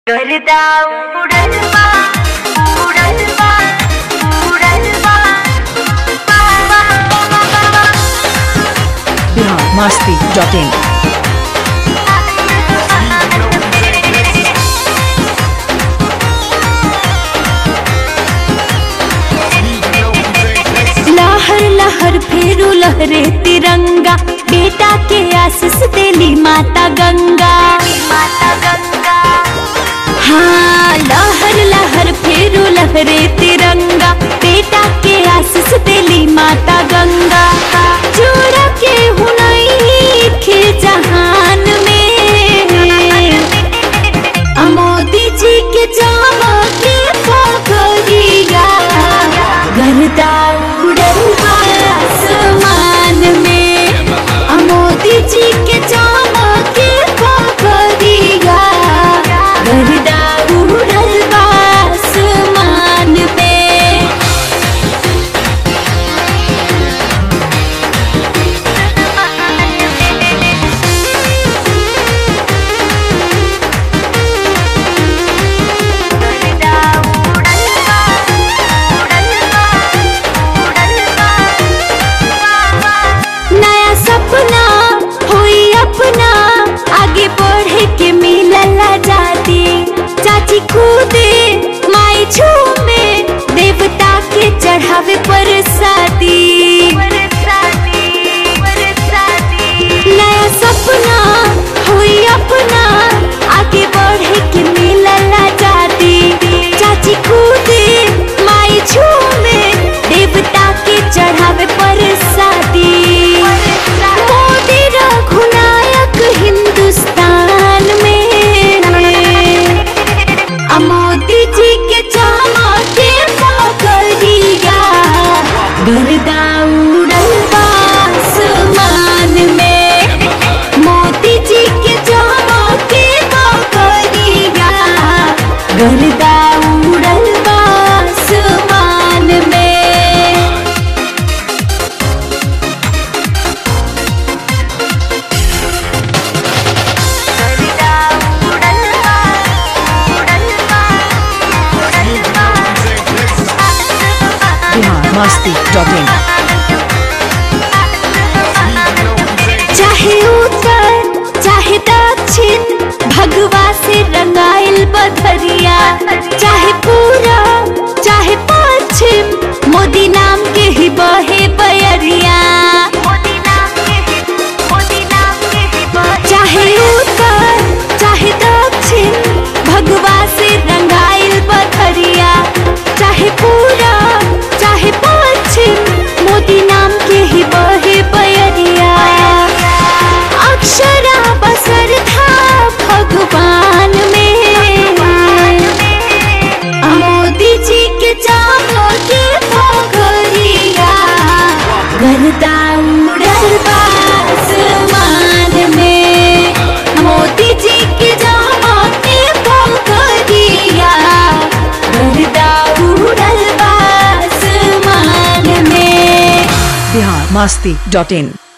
गर्दा उड़ल बा उड़ल बा उड़ल बा बा, बा, बा, बा, बा। बिहार मस्ती डॉट इन लहर लहर फेरू लहरे तिरंगा बेटा के आशीष देली माता गंगा माता गंगा हाँ लहर लहर फेरू लहरे तिरंगा बेटा के आशीष देली माता गंगा जोड़ा के हुनई खे जहान में मोदी जी के जामा के पगड़िया गर्दा उड़ल बा आसमान में मोदी जी के जामा के पगड़िया गर्दा उड़ल बा आसमान में गर्दा उड़ल बा उड़ल बा उड़ल बा बा, बा। नया सपना हुई अपना आगे बढ़े के मिलल आजादी चाची कूदे माई झूमे देवता के चढ़ावे पर शादी बरसाती बरसाती नया सपना हुई अपना आगे बढ़े के मिलल आजादी चाची कूदे माई झूमे देवता के चढ़ावे पर शादी मोदी रघुनायक हिंदुस्तान में आ मोदी जी के चामा के पकड़िया गर्दा उड़ल बा आसमान में मोदी जी के चामा के पकड़िया गर्दा उड़ल बा आसमान में गर्दा उड़ल बा उड़ल बा उड़ल बा बिहार मस्ती डॉट इन चाहे उत्तर चाहे दक्षिण भगवा से रंगाइल बधरिया चाहे पूरा चाहे पश्चिम मोदी नाम के ही बहे बयरिया मोदी नाम के ही मोदी नाम के ही बहे चाहे उत्तर चाहे दक्षिण भगवा से रंगाइल बधरिया चाहे पूरा चाहे पश्चिम मोदी नाम के ही बहे बयरिया अक्षरा बसर था भगवान में मोदी जी के चामो के पगड़िया गर्दा उड़ल बा आसमान में मोदी जी के जामा के पगड़िया गर्दा उड़ल बा आसमान में बिहार मस्ती डॉट इन